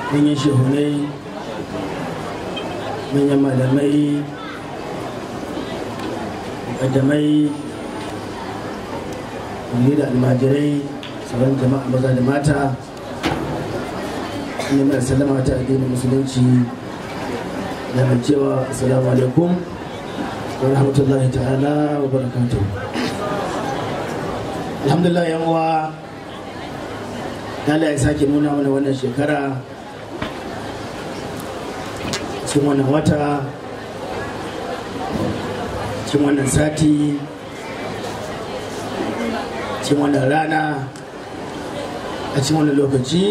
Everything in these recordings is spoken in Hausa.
manyan shehunai manyan malamai mukaddamai wani da almajirai sauran jama'a maza da mata ne mai sallama ta addinin musulunci da mai cewa assalamu alaikum wa rahmatullahi ta'ala wa barakatuh alhamdulillah yan uwa Allah ya sake nuna mana wannan shekara cikin wannan wata cikin wannan sati cikin wannan rana a cikin wannan lokaci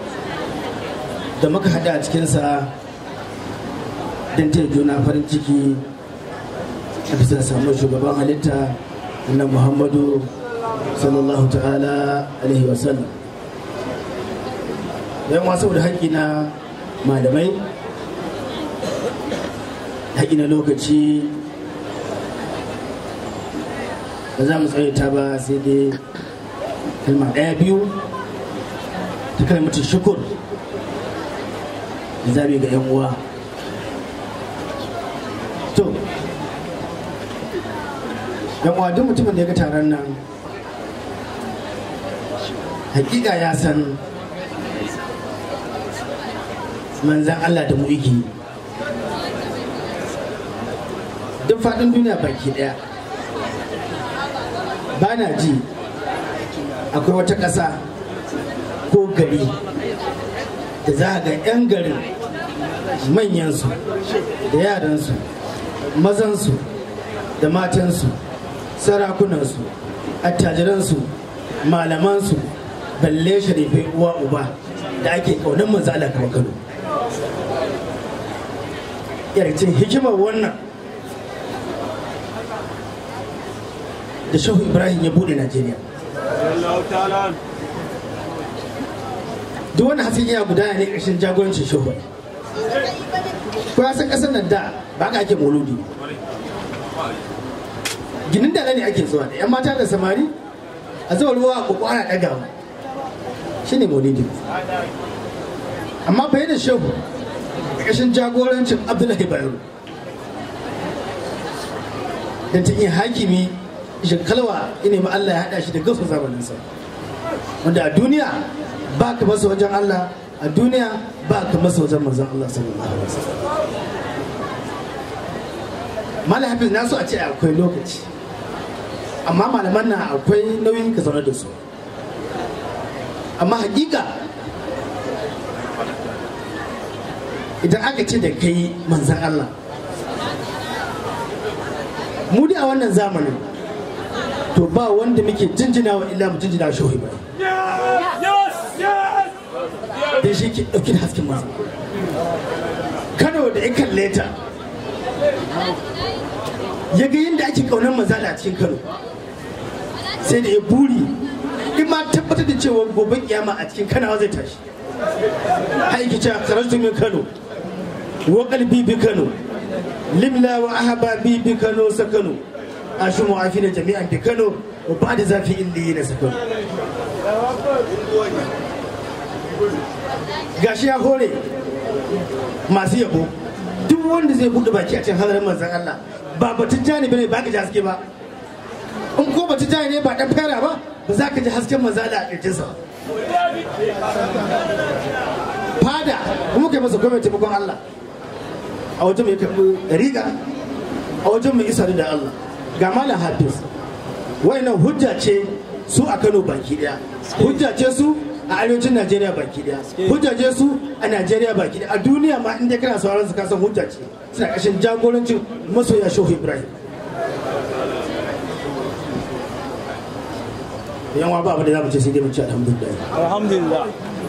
da muka hada a cikinsa don ta juna farin ciki a bisa samun shugaban halitta na muhammadu sallallahu ta'ala alaihi wasallam yan wasu da haƙƙi na malamai haƙƙi na lokaci ba za mu tsawaita ba sai dai kalma ɗaya biyu ta kalmatin shukur da zabi ga 'yan uwa to yan uwa duk mutumin da ya ga taron nan hakika ya san manzan Allah da mu yake duk faɗin duniya baki ɗaya ba na ji akwai wata ƙasa ko gari da za a ga 'yan garin manyansu da yaransu mazansu da matansu sarakunansu attajiransu malamansu balle sharifai uwa uba da ake kaunar manzo Allah kamar Kano yarcin hikimar wannan da shehu ibrahim ya bude najeriya duk wani hasin ya gudana ne ƙarshen jagorancin shehu ko ya san ƙasar nan da ba ka ake mauludi ginin da ne ake zuwa da yan mata da samari a zuwa ruwa a koko ana ɗagawa shi ne maulidi amma bai da shehu ƙarshen jagorancin abdullahi bayero da ta iya hakimi shekalwa ina ma Allah ya haɗa shi da gausa zamaninsa wanda a duniya ba ka masa wajen Allah a duniya ba ka masa wajen manzon Allah sallallahu alaihi wasallam Malam Hafiz na so a ce akwai lokaci amma malaman na akwai nauyin ka zaune da su amma hakika idan aka ce da kai manzan Allah mu dai a wannan zamanin to ba wanda muke jinjina wa illa mu jinjina shehu ibrahim da shi ke ɗauki da hasken masa kano da ya kalle ta ya ga yadda ake kaunar mazala a cikin kano sai da ya buri in ma tabbatar da cewa gobe kiyama a cikin kanawa zai tashi haiki ce karatu min kano wa kalbi bi kano limla wa ahababi bi kano sakano ashu mu'afi da jami'an bi kano wa ba da zafi illi na sakano gashi ya hore masu yabo duk wanda zai buɗe baki a cikin hadarin manzan Allah ba batun jani bane ba ka ji haske ba in ko batun jani ne ba dan fara ba ba za ka ji hasken manzan Allah a kirjinsa fada kuma kai masa gwamnati taimakon Allah a wajen mai karɓi riga a wajen mai isa da Allah ga malam hafiz wayannan hujja ce su a Kano baki daya hujja ce su a arewacin Najeriya baki daya hujja ce su a Najeriya baki daya a duniya ma inda kana sauraron su kasan hujja ce suna ƙarshen jagorancin masoya Shehu Ibrahim yan ba abin da za mu ce sai dai mu ce alhamdulillah alhamdulillah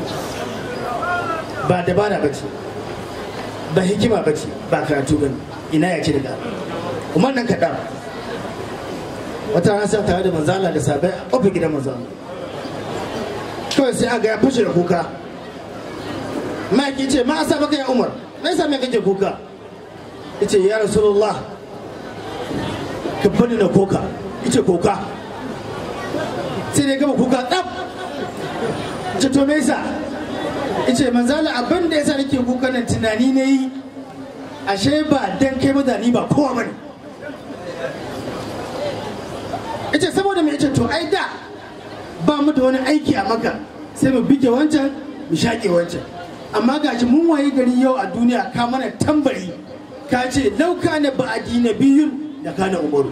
ba dabara ba ce ba hikima ba ce ba karatu ba ina ya ce daga umar nan kaɗan wata rana sai tare da manzala da sabai a ƙofar gidan manzala kawai sai aga ya fashe da kuka ma'aiki ce ma asa baka ya umar me yasa me kake kuka yace ya rasulullah ka bani na koka yace koka sai dai gama kuka tsaf ce to me yasa ice manzala abin da yasa nake kuka nan tunani na yi ashe ba dan kai ba da ni ba kowa bane ice saboda mai ice to ai da ba mu da wani aiki a maka sai mu bige wancan mu shaƙe wancan amma gashi mun waye gari yau a duniya ka mana tambari ka ce lauka na ba'adi na biyun da kana umaru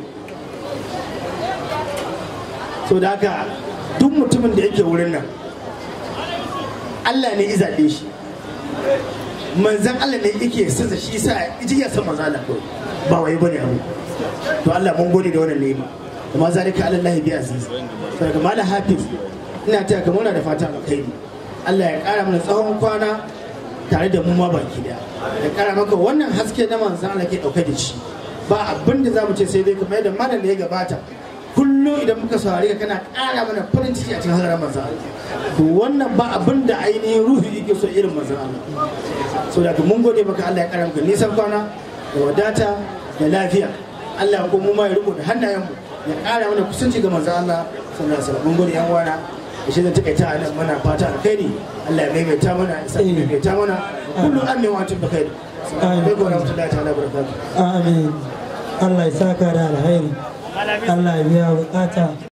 so da haka duk mutumin da yake wurin nan Allah ne izaɓe shi manzan Allah ne yake sasa shi sa iji ya san manzan Allah kawai ba wai bane abu to Allah mun gode da wannan nema kuma zalika ala Allah bi aziz sai ga malam hafiz ina taya ka muna da fata alkhairi Allah ya kara mana tsawon kwana tare da mu ma baki daya ya kara maka wannan haske na manzan Allah ke dauke da shi ba abin da zamu ce sai dai kamar yadda malam da ya gabata kullum idan muka saurari ka kana ƙara mana farin ciki a cikin hadarar manzan Allah to wannan ba abin da ainihin ruhi yake so irin manzan Allah so da mun gode maka Allah ya kara maka nisan kwana da wadata da lafiya Allah ko mu ma ya riko da hannayen mu ya ƙara mana kusanci ga manzan Allah sallallahu alaihi wasallam mun gode yan wana da shi zan takaita a nan mana fata alkhairi Allah ya maimaita mana ya sa maimaita mana kullu amin wa antum bikhair Amin. warahmatullahi ta'ala barakatuh Amin. Allah ya saka da alheri. Allah ya biya bukata.